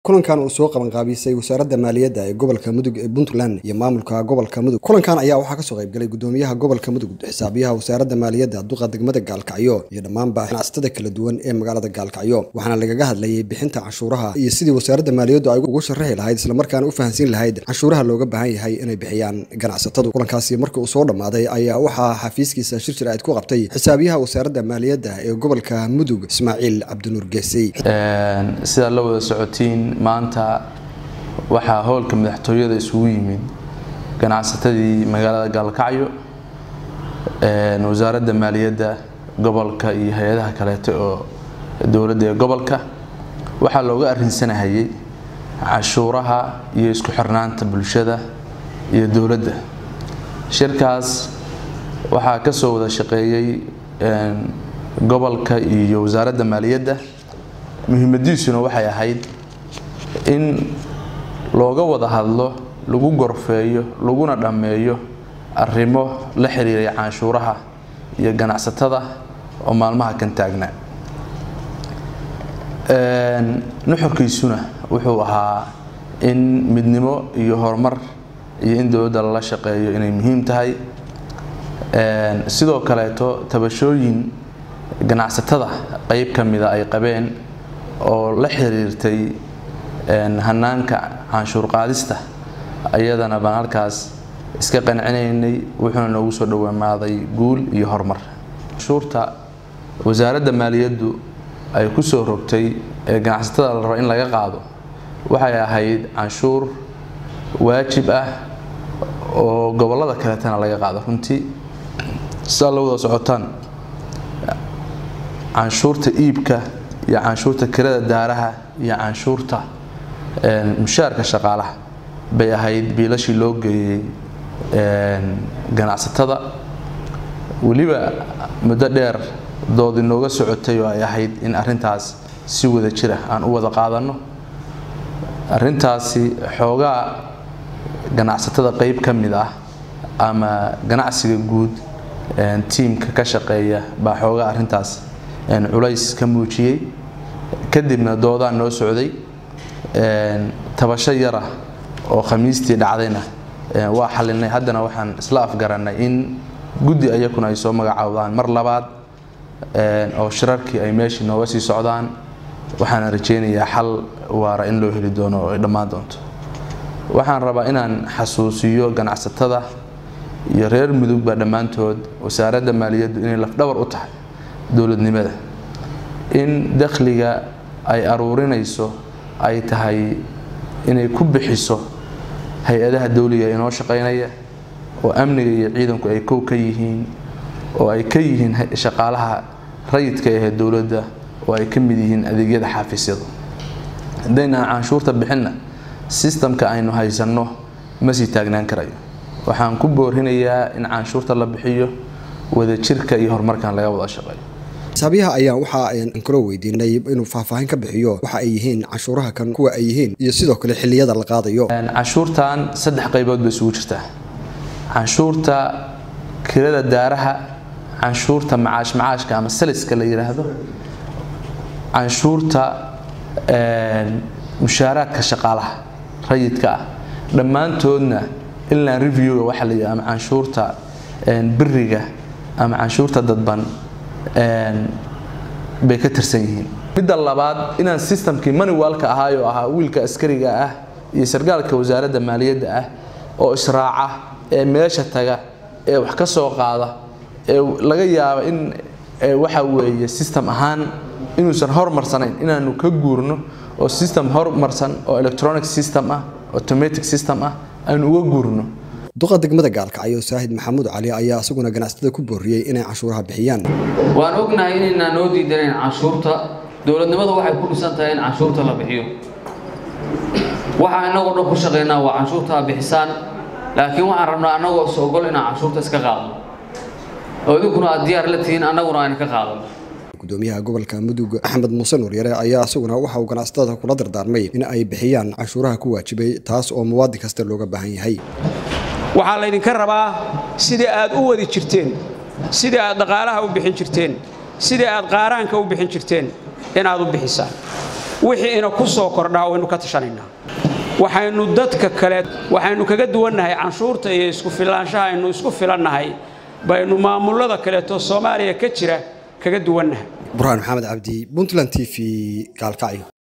kulankan uu soo qabanqaabisay wasaaradda maaliyadda ee gobolka mudug ee puntland iyo maamulka gobolka mudug kulankan ayaa waxaa kasoo qaybgalay gudoomiyaha gobolka mudug xisaabiyaha wasaaradda maaliyadda duqa degmada gaalkacyo iyo dhammaanba ganacsatada kala duwan ee magaalada gaalkacyo waxaana lagaga hadlayay bixinta canshuuraha iyo sidii wasaaradda maaliyaddu ay ugu sharaxi lahayd islamarkaana u fahansiin lahayd canshuuraha looga baahan yahay inay bixiyaan ganacsatadu kulankaasi markii uu soo dhammaaday ayaa waxaa xafiiskiisa shirshir ayd ku qabtay xisaabiyaha wasaaradda maaliyadda ee gobolka mudug ismaaciil cabdinuur geesey sidaad la wada socotiin maanta waxaa howlka madaxtooyada isugu yimid ganacsatadii magaalada gaalkacyo wasaaradda maaliyadda gobolka iyo hay-adaha kaleeto oo dowladda ee gobolka waxaa looga arrinsanahayay cashuuraha iyo isku xirnaanta bulshada iyo dowladda shirkaas waxaa ka soo wada shaqeeyey gobolka iyo wasaaradda maaliyadda muhiimadiisuna waxay ahayd in looga wada hadlo lagu gorfeeyo laguna dhammeeyo arrimo la xiriiray canshuuraha iyo ganacsatada oo maalmaha kan taagnaa nuxurkiisuna wuxuu ahaa in midnimo iyo horumar iyo in dowladda lala shaqeeyo inay muhiim tahay sidoo kaleeto tabashooyin ganacsatada qeyb ka mida ay qabeen oo la xiriirtay hanaanka canshuur qaadista ayadana baan halkaas iska qancinaynay wuxuuna noogu soo dhowamaaday guul iyo horumar canshuurta wasaaradda maaliyaddu ay ku soo rogtay ee ganacsatada la rabo in laga qaado waxay ahayd canshuur waajib ah oo gobollada kaleetana laga qaado runtii sidaa la wada socotaan canshuurta iibka iyo canshuurta kirada daaraha iyo canshuurta mushaarka shaqaalaha bay ahayd biilashii loo geeyey ganacsatada weliba muddo dheer dood inooga socotay oo ay ahayd in arintaas si wada jira aan u wada qaadanno arintaasi xoogaa ganacsatada qeyb ka mid ah ama ganacsiga guud tiimka ka shaqeeya baa xoogaa arintaas culays ka muujiyey kadibna doodaan noo socday tabasho yara oo khamiistii dhacdayna waa xalinay haddana waxaan isla afgarannay in guddi ayakuna ay soo magacaawdaan mar labaad oo shirarkii ay meeshii nooga sii socdaan waxaana rajaynayaa xal waara in loo heli doono oo ay dhammaan doonto waxaan rabaa inaan xasuusiyo ganacsatada iyo reer mudugba dhammaantood wasaaradda maaliyaddu inay lafdhabar u tahay dowladnimada in dakhliga ay aruurinayso ay tahay inay ku bixiso hay-adaha dowliga inoo shaqaynaya oo amniga iyo ciidanku ay kow ka yihiin oo ay ka yihiin shaqaalaha rayidka ahee dowladda oo ay ka mid yihiin adeegyada xaafisyada haddaynaan canshuurta bixinna sistamka aynu haysanno ma sii taagnaan karayo waxaan ku boorinayaa in canshuurta la bixiyo wadajirka iyo horumarkan laga wada shaqeeyo xisaabiyaha ayaa waxa aan kaloo weydiinay inuu faahfaahin ka bixiyo waxa ay yihiin canshuuraha kan kuwa ay yihiin iyo sidoo kale xilliyada la qaadayo canshuurtan saddex qaybood bay isugu jirtaa canshuurta kirada daaraha canshuurta macaash macaashka ama saliska la yidhaahdo canshuurta mushaaraadka shaqaalaha rayidka ah dhammaantoodna inland reviewga waxa la yidhaha ama canshuurta biriga ama canshuurta dadban bay ka tirsan yihiin midda labaad inaan sistamkii maniwalka ahaay oo ahaa wiilka askariga ah iyo sargaalka wasaaradda maaliyadda ah oo israaca ee meesha taga ee wax ka soo qaada ee laga yaabo in waxa weeye system ahaan inuusan hormarsanayn inaanu ka guurno oo system hormarsan oo electronic system ah automatic system ah aynu uga guurno duqa degmada gaalkacyo saahid maxamuud cali ayaa isaguna ganacsatada ku booriyey inay canshuuraha bixiyaan waan ognahay inaynaan noo diidanayn canshuurta dowladnimadu waxay ku dhisan tahay in canshuurta la bixiyo waxaa innagoo dhan ku shaqaynaa waa canshuurta a bixisaan laakiin waxaan rabnaa annagoo is ogol inaan canshuurta iska qaadno oo idinkuna aad diyaar la tihiin annaguna ayna ka qaadano gudoomiyaha gobolka mudug axmed muuse nuuryare ayaa isaguna waxa uu ganacsatada kula dardaarmay in ay bixiyaan canshuuraha ku waajibay taas oo muwaadin kasta looga baahan yahay waxaa laydinka rabaa sidii aad u wadi jirteen sidii aad dhaqaalaha u bixin jirteen sidii aad qaaraanka u bixin jirteen inaad u bixisaan wixii ina ku soo kordhaa waynu ka tashanaynaa waxaynu dadka kale waxaynu kaga duwannahay canshuurta iyo isku filaanshaha aynu isku filannahay baynu maamullada kaleeto soomaaliya ka jira kaga duwannahay burhaan maxamed cabdi puntland t v gaalkacyo